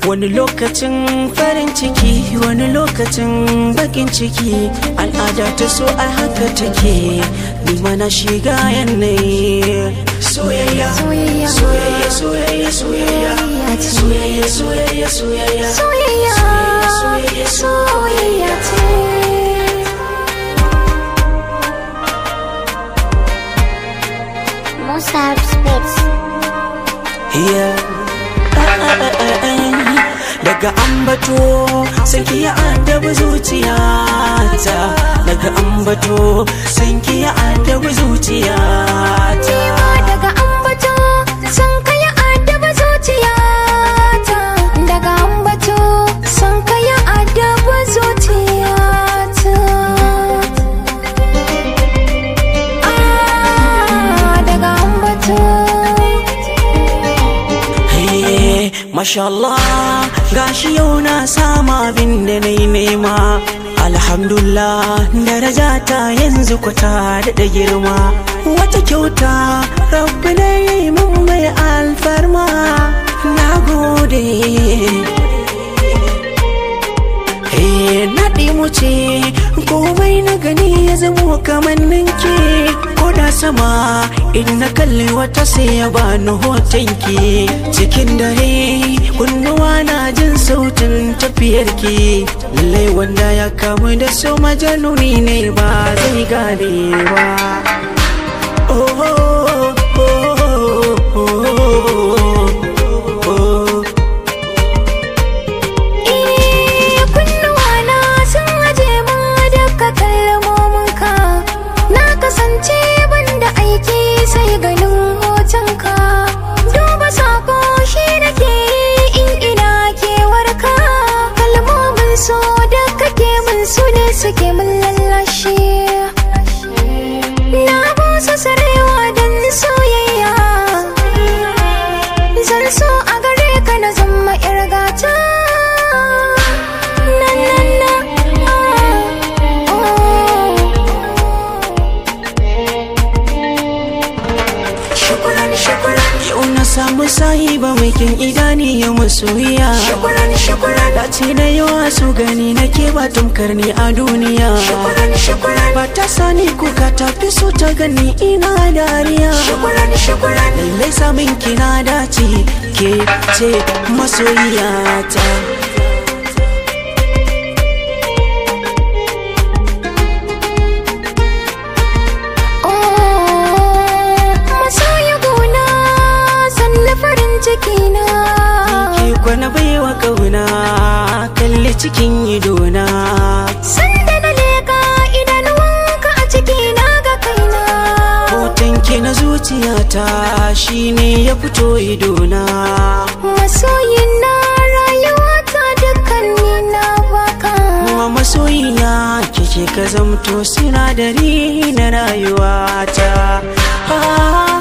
wani lokacin farin ciki wani lokacin bakin ciki al'ada ta so a haka take ni mana shiga yanayi soyayya Soyayya. soyayya soyayya soyayya soyayya soyayya soyayya Soyayya, soyayya soyayya ce. Mozart Spitz. Yeah. Daga ambato sanki ya addabi zuciyata Daga ambato sanki ya addabi zuciyata Daga ambato san kaya adaba zuciyata. Daga ambato san kaya adaba zuciyata. Ah, daga ambato. Hey, Masha Allah gashi yau na sama abin da na yi nema Alhamdulillah daraja ta yanzu kwata da girma Wata kyauta rabbi na yi mun mai alfarma Na gode Eh, naɗi mu ce komai na gani ya zamo kamar ninki ko da sama in na kalli wata sai ya bani hotonki cikin dare kunnuwa na jin sautin tafiyarki lallai wanda ya kamu da so majanuni ne ba zai gane ba oh, oh, oh, oh, oh, oh. Eh, kunnuwana sun aje min duka kalmominka na kasance banda aiki sai ganin hotonka duba sako shi nake yi in ina kewarka kalmomin so da kake min su ne suke min lallashi na busa sarewa don soyayya zan so a gare ka na zama yar gata na na na Shukuran shukuran Yau na samu sahiba mai kyan idani ya masoyiya Shukuran shukuran Dace da yawa su gani na ke ba tamkar ni a duniya Shukuran shukuran Ba ta sani kuka ta fi so ta gani ina dariya Shukuran shukuran Lallai samun kina dace ke ce masoyiyata masoya gona sanna farin ciki na Ke kwana baiwa kauna kalli cikin idona sanda na leka idanuwanka a ciki na ga kaina Hoton ke na zuciyata shine ya fito idona masoyin na rayuwa ta dukkanni na baka Kuma masoyiya kike ka zamto sinadari na rayuwata Ah,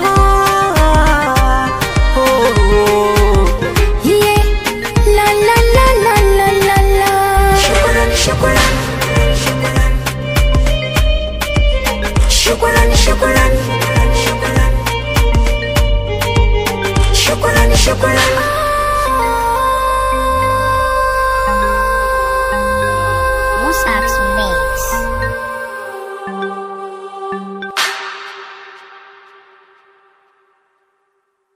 oh, oh. Ye, la la la la la la la Shukran, shukran Shukran, shukran Shukran, shukran